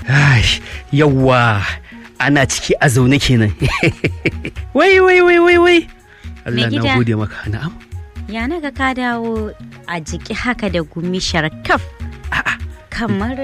Ai, yawwa ana ciki a zaune kenan. wai wai wai wai wai. Allah gida. na gode maka na'am. Ya naga ka dawo a jiki haka da gumi sharkaf. Kamar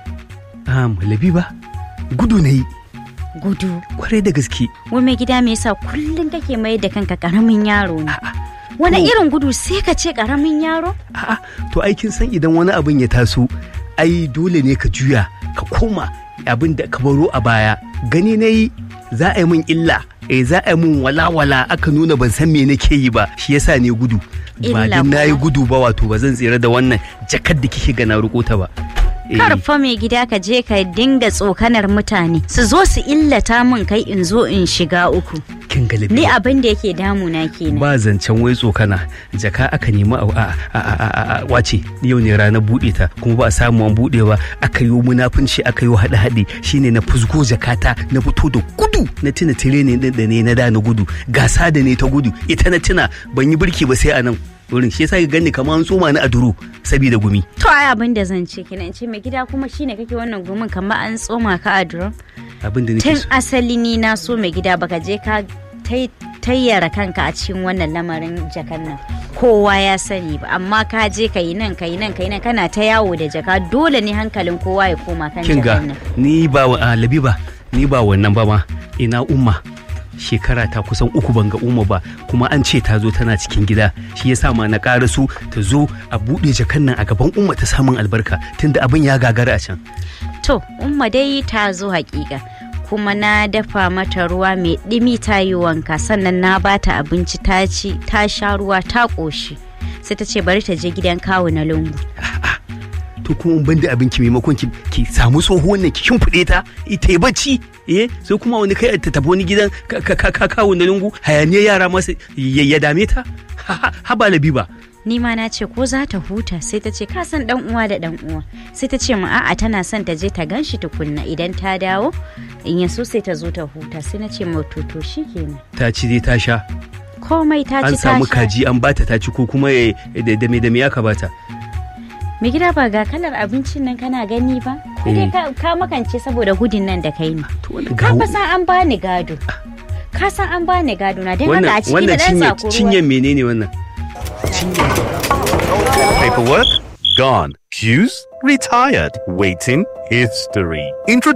Um, Labiba gudu na yi gudu. kwarai da gaske. Wai mai gida me yasa kullum kake mai da kanka karamin yaro ne? Wani To- irin gudu sai ka ce karamin yaro? A'a to aikin san idan wani abin ya taso ai dole ne ka juya ka koma abin da ka baro a baya gani na yi za a yi min illa eh za a yi min walawala aka nuna ban san me nake yi ba shi yasa ne gudu ba Illa din na yi kuma. gudu ba wato ba zan tsira da wannan jakar da kike ga na riko ta ba Eh, Karfa mai gida ka je ka dinga tsokanar mutane su zo su illata min kai in zo in shiga uku. kin ga Ni Labiba. abin da yake damuna kenan. ba zancen wai tsokana jaka aka nemi a a- a- a- a- a- wace yau ne ranar buɗe ta kuma ba a samu an buɗe ba aka yi munafunci aka yi haɗe haɗe shine na fusgo jakata na fito da gudu na tuna tireni din da ne na da na gudu gasa da ne ta gudu ita na tuna ban yi birki ba sai a nan wurin shi yasa ka gani kamar an tsoma ni a duro saboda gumi To ai abin da zan ce kenan in ce mai gida kuma shine kake wannan gumin kamar an tsoma ka a drum. abin da nake Tun so asali ni na so mai gida baka je ka tai- tayyara kanka a cikin wannan lamarin jakan nan. Kowa ya sani ba amma ka je ka yi nan ka yi nan ka yi nan kana ta yawo da jaka dole ne hankalin kowa ya koma kan kin ga jakan nan. ni ba wa- a, labiba ni ba wannan ba ma ina umma shekara ta kusan uku ban ga umma ba kuma an ce ta zo tana cikin gida shi yasa ma na ƙara su ta zo a buɗe jakan nan a gaban umma ta samun albarka tunda abin ya gagara a can To, umma dai ta zo hakika. Kuma na dafa mata ruwa mai ɗimi ta yi wanka sannan na bata abinci ta ci ta sha ruwa ta ƙoshi. Sai ta ce bari ta je gidan kawu na lungu. to kuma in banda abinki maimakon ki, ki samu tsohuwan nan ki shimfiɗe ta ita yi bacci eh sai kuma wani kai ta tafi wani gidan ka- ka ka- ka- kawo na lungu hayaniyar yara masa ya ya dame ta Ha- ha ha ba labiba Ni ma na ce ko za ta huta sai ta ce ka san dan uwa da dan uwa. Sai ta ce ma a'a tana son ta je ta ganshi tukunna idan ta dawo in ya so sai ta zo ta huta sai na ce ma to to shikenan. ta ci dai ta sha Komai ta an ci ta samu sha. kaji an bata ta ci ko kuma eh, da da me da me aka bata Mai gida ba ga kalar abincin nan kana gani ba? Ko dai ka, ka makance saboda gudun nan da kai ne. to wannan Ka ga fa san an bani gado. Ka san an bani gado na don haka wannan a ciki wannan da dan cinye tsakuro. cinyen menene wannan Paperwork? Gone. Shoes? Retired. Waiting? History. Introduce